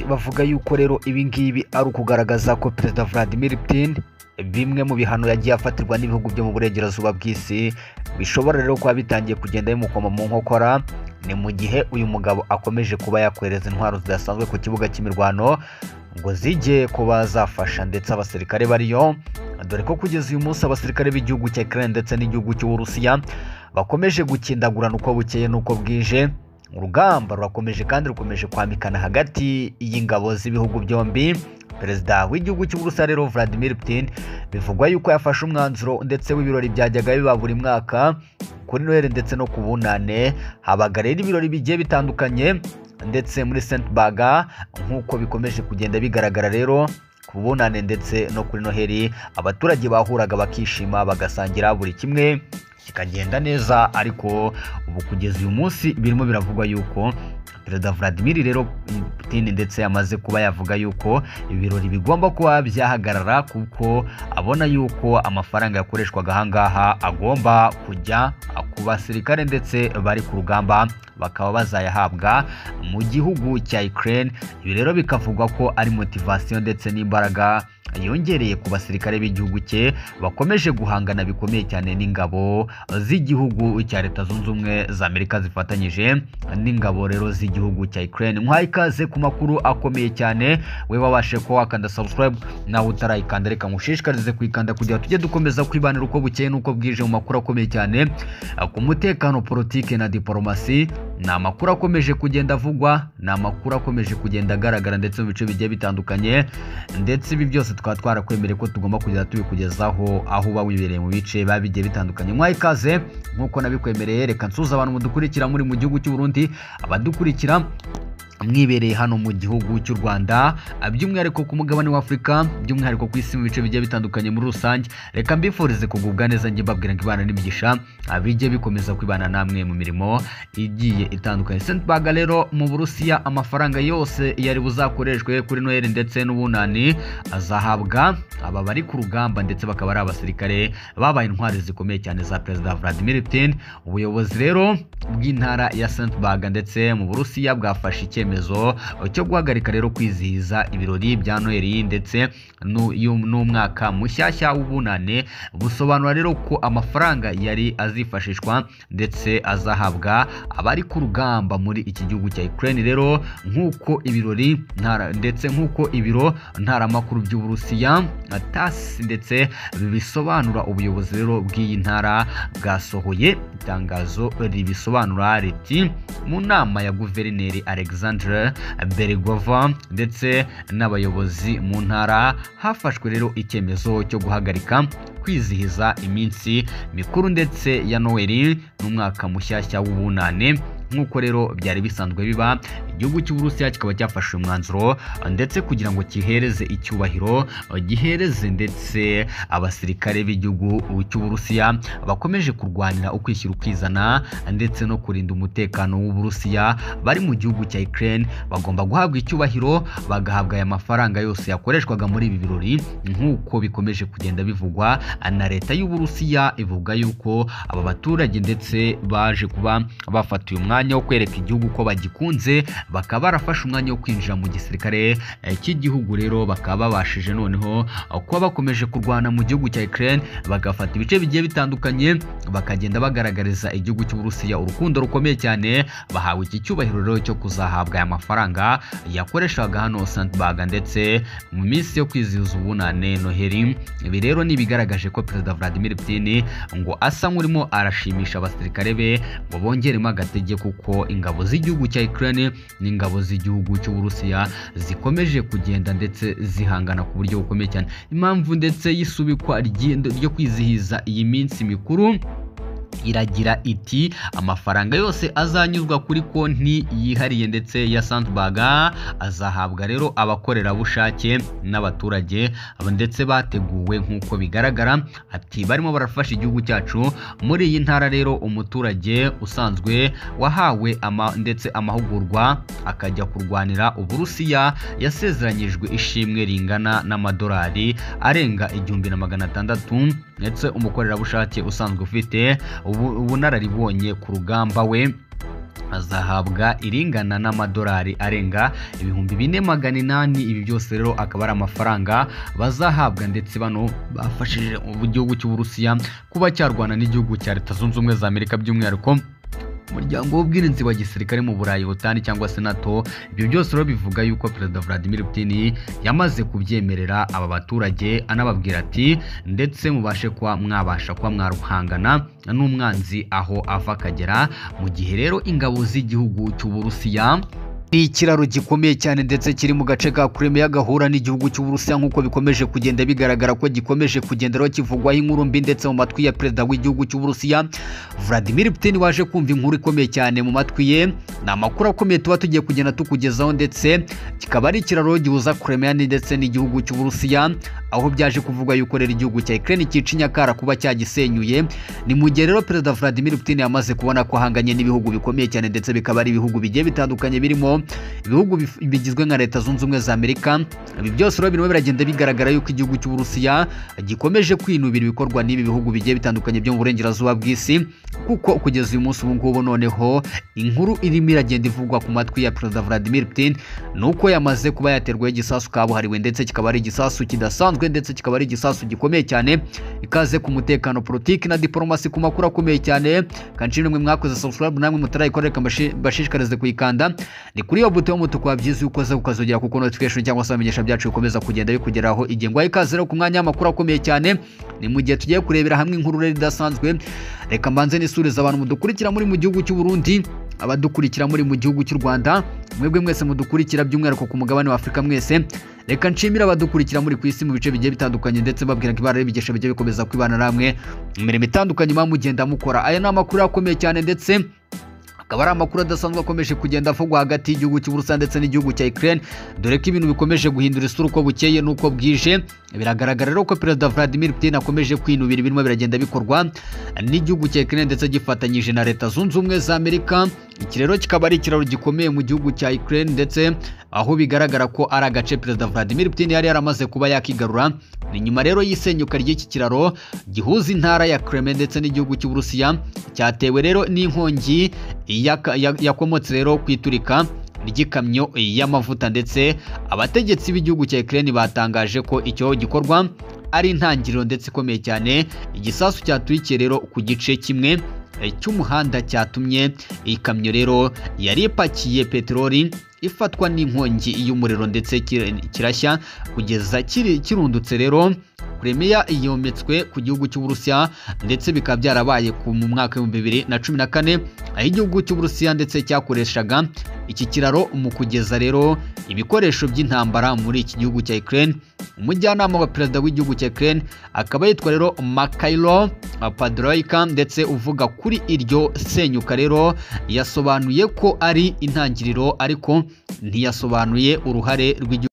bavuga yuko rero ibi ngibi ari ukugaragaza ko perezida Vladimir Putin bimwe mu bihano yagiye afatirwa n'ibihugu byo mu burengerazuba bw'isi bishobora rero kuba bitangiye kugenda bimukoma mu nkokora ni mu gihe uyu mugabo akomeje kuba yakohereza intwaro zidasanzwe ku kibuga cy'imirwano ngo zijye kuba zafasha ndetse abasirikare bariyo dore ko kugeza uyu munsi abasirikare b'igihugu cya Ukraine ndetse n'igihugu cy'Uburusiya bakomeje gukindagurana uko bukeye n'uko bwije urugamba rurakomeje kandi rukomeje kwamikana hagati y'ingabo z'ibihugu byombi perezida w'igihugu cy'uburusiya rero Vladimir Putin bivugwa yuko yafashe umwanzuro ndetse w'ibirori byajyaga biba buri mwaka kuri Noheli ndetse no ku bunane habaga rero ibirori bigiye bitandukanye ndetse muri St Baga nk'uko bikomeje kugenda bigaragara rero ku bunane ndetse no kuri Noheli abaturage bahuraga bakishima bagasangira buri kimwe kikagenda neza ariko ubu kugeza uyu munsi birimo biravugwa yuko perezida Vladimir rero Putin ndetse yamaze kuba yavuga yuko ibirori bigomba kuba byahagarara kuko abona yuko amafaranga yakoreshwaga ahangaha agomba kujya ku basirikare ndetse bari ku rugamba bakaba bazayahabwa mu gihugu cya Ukraine ibi rero bikavugwa ko ari motivation ndetse n'imbaraga yongereye ku basirikare b'igihugu cye bakomeje guhangana bikomeye cyane n'ingabo z'igihugu cya leta zunze ubumwe za amerika zifatanyije n'ingabo rero z'igihugu cya Ukraine nk'uhaye ikaze ku makuru akomeye cyane we wabashe kuba wakanda subscribe nawe utarayikanda reka ngushishikarize kuyikanda kugira tujye dukomeza kwibanira uko bukeye n'uko bwije mu makuru akomeye cyane ku mutekano politike na diporomasi ni amakuru akomeje kugenda avugwa ni amakuru akomeje kugenda agaragara ndetse mu bice bigiye bitandukanye ndetse ibi byose tukaba twarakwemereye ko tugomba kugenda tubikugezaho aho uba wibereye mu bice biba bigiye bitandukanye mwaha ikaze nk'uko nabikwemereye reka nsuza abantu mudukurikira muri mu gihugu cy'u Burundi abadukurikira mwibereye hano mu gihugu cy'u Rwanda by'umwihariko ku mugabane wa Afurika by'umwihariko ku isi mu bice bigiye bitandukanye muri rusange reka mbifurize kugubwa neza njye mbabwira ngo ibana n'imigisha bijye bikomeza kwibana namwe mu mirimo igiye itandukanye St Baga rero mu Burusiya amafaranga yose yari buzakoreshwe kuri Noheli ndetse n'ubunani azahabwa aba bari ku rugamba ndetse bakaba ari abasirikare babaye intwari zikomeye cyane za Perezida Vladimir Putin ubuyobozi rero bw'intara ya St Baga ndetse mu Burusiya bwafashe icyemezo icyemezo cyo guhagarika rero kwizihiza ibirori bya noheli ndetse n'umwaka mushyashya w'ubunane busobanura rero ko amafaranga yari azifashishwa ndetse azahabwa abari ku rugamba muri iki gihugu cya Ukraine rero nk'uko ibirori ndetse nk'uko ibiro ntaramakuru by'uburusiya tas ndetse bisobanura ubuyobozi rero bw'iyi ntara bwasohoye itangazo ribisobanura riti mu nama ya guverineri Alexander Berigova ndetse n'abayobozi mu ntara hafashwe rero icyemezo cyo guhagarika kwizihiza iminsi mikuru ndetse ya Noheli n'umwaka mushyashya w'ubunane nk'uko rero byari bisanzwe biba igihugu cy'uburusiya kikaba cyafashe umwanzuro ndetse kugira ngo kihereze icyubahiro gihereze ndetse abasirikare b'igihugu cy'uburusiya bakomeje kurwanira ukwishyira ukizana ndetse no kurinda umutekano w'uburusiya bari mu gihugu cya Ukraine bagomba guhabwa icyubahiro bagahabwa aya mafaranga yose yakoreshwaga muri ibi birori nk'uko bikomeje kugenda bivugwa na leta y'uburusiya ivuga yuko aba baturage ndetse baje kuba bafatiye umwanya umwanya wo kwereka igihugu ko bagikunze bakaba barafashe umwanya wo kwinjira mu gisirikare cy'igihugu rero bakaba babashije noneho kuba bakomeje kurwana mu gihugu cya Ukraine bagafata ibice bigiye bitandukanye bakagenda bagaragariza igihugu cy'Uburusiya urukundo rukomeye cyane bahawe iki cyubahiro rero cyo kuzahabwa aya mafaranga yakoreshaga hano Santbaga ndetse mu minsi yo kwizihiza ubunane Noheli ibi rero ni ibigaragaje ko Perezida Vladimir Putin ngo asa nk'urimo arashimisha abasirikare be ngo bongeremo agatege ku kuko ingabo z'igihugu cya Ukraine n'ingabo z'igihugu cy'Uburusiya zikomeje kugenda ndetse zihangana ku buryo bukomeye cyane impamvu ndetse y'isubikwa ryo kwizihiza iyi minsi mikuru iragira iti amafaranga yose azanyuzwa kuri konti yihariye ndetse ya Sandbaga azahabwa rero abakorerabushake n'abaturage ndetse bateguwe nk'uko bigaragara ati barimo barafasha igihugu cyacu muri iyi ntara rero umuturage usanzwe wahawe ama, ndetse amahugurwa akajya kurwanira Uburusiya yasezeranyijwe ishimwe ringana n'amadolari arenga igihumbi na magana atandatu ndetse umukorerabushake usanzwe ufite ubunararibonye ku rugamba we azahabwa iringana n'amadolari arenga ibihumbi bine magana inani ibi byose rero akaba ari amafaranga bazahabwa ndetse bano bafashije igihugu cy'uburusiya kuba cyarwana n'igihugu cya leta zunze ubumwe za amerika by'umwihariko umuryango w'ubwirinzi wa gisirikare mu burayi butani cyangwa se nato ibyo byose rero bivuga yuko perezida vladimir putin yamaze kubyemerera aba baturage anababwira ati ndetse mubashe kuba mwabasha kuba mwaruhangana n'umwanzi aho ava akagera mu gihe rero ingabo z'igihugu cy'uburusiya ni ikiraro gikomeye cyane ndetse kiri mu gace ka Crimea gahura n'igihugu cy'Uburusiya nk'uko bikomeje kugenda bigaragara ko gikomeje kugenderaho kivugwaho inkuru mbi ndetse mu matwi ya perezida w'igihugu cy'Uburusiya Vladimir Putin waje kumva inkuru ikomeye cyane mu matwi ye ni amakuru akomeye tuba tugiye kugenda tukugezaho ndetse kikaba ari ikiraro gihuza Crimea ndetse n'igihugu cy'Uburusiya aho byaje kuvugwa yuko rero igihugu cya Ukraine cyica inyakara kuba cyagisenyuye ni mu gihe rero perezida Vladimir Putin yamaze kubona ko ahanganye n'ibihugu bikomeye cyane ndetse bikaba ari ibihugu bigiye bitandukanye birimo ibihugu bigizwe nka leta zunze ubumwe za amerika ibi byose rero birimo biragenda bigaragara yuko igihugu cy'uburusiya gikomeje kwinubira ibikorwa n'ibi bihugu bigiye bitandukanye byo mu burengerazuba bw'isi kuko kugeza uyu munsi ubu ngubu noneho inkuru irimo iragenda ivugwa ku matwi ya perezida vladimir putin ni uko yamaze kuba yaterwaho igisasu kabuhariwe ndetse kikaba ari igisasu kidasanzwe ndetse kikaba ari igisasu gikomeye cyane ikaze ku mutekano politiki na diporomasi ku makuru akomeye cyane kanshi n'umwe mwakoze subscribe namwe mutarayikorereka mbashishikarize kuyikanda ni kuri iyo buto y'umutuku wabyize uko uza ukazogera kuko notification cyangwa se amenyesha byacu bikomeza kugenda bikugeraho igihe ngwaye ikaze rero ku mwanya w'amakuru akomeye cyane ni mu gihe tugiye kurebera hamwe inkuru rero idasanzwe reka mbanze nisuriza abantu mudukurikira muri mu gihugu cy'u Burundi abadukurikira muri mu gihugu cy'u Rwanda mwebwe mwese mudukurikira by'umwihariko ku mugabane wa Afurika mwese reka nshimire abadukurikira muri ku isi mu bice bigiye bitandukanye ndetse babwira ibara ribigesha bigiye bikomeza kwibana namwe mu mirimo itandukanye muba mugenda mukora aya ni amakuru akomeye cyane ndetse akaba ari amakuru adasanzwe akomeje kugenda avugwa hagati y'igihugu cy'uburusiya ndetse n'igihugu cya ukraine dore ko ibintu bikomeje guhindura isura uko bukeye n'uko bwije biragaragara rero ko perezida vladimir putin akomeje kwinubira ibirimo biragenda bikorwa n'igihugu cya ukraine ndetse gifatanyije na leta zunze ubumwe za amerika iki rero kikaba ari ikiraro gikomeye mu gihugu cya Ukraine ndetse aho bigaragara ko ari agace perezida Vladimir Putin yari yaramaze kuba yakigarura ni nyuma rero y'isenyuka ry'iki kiraro gihuza intara ya Crimea ndetse n'igihugu cy'Uburusiya cyatewe rero n'inkongi yakomotse rero ku iturika ry'ikamyo y'amavuta ndetse abategetsi b'igihugu cya Ukraine batangaje ko icyo gikorwa ari intangiriro ndetse ikomeye cyane igisasu cyaturikiye rero ku gice kimwe cy'umuhanda cyatumye ikamyo rero yari ipakiye peteroli ifatwa n'inkongi y'umuriro ndetse kirashya kugeza kirundutse rero Crimea yometswe ku gihugu cy'Uburusiya ndetse bikaba byarabaye mu mwaka w'ibihumbi bibiri na cumi na kane aho igihugu cy'Uburusiya ndetse cyakoreshaga iki kiraro mu kugeza rero ibikoresho by'intambara muri iki gihugu cya Ukraine umujyanama wa perezida w'igihugu cya Ukraine akaba yitwa rero Makailo Padroika ndetse uvuga kuri iryo senyuka rero yasobanuye ko ari intangiriro ariko ntiyasobanuye uruhare rw'igihugu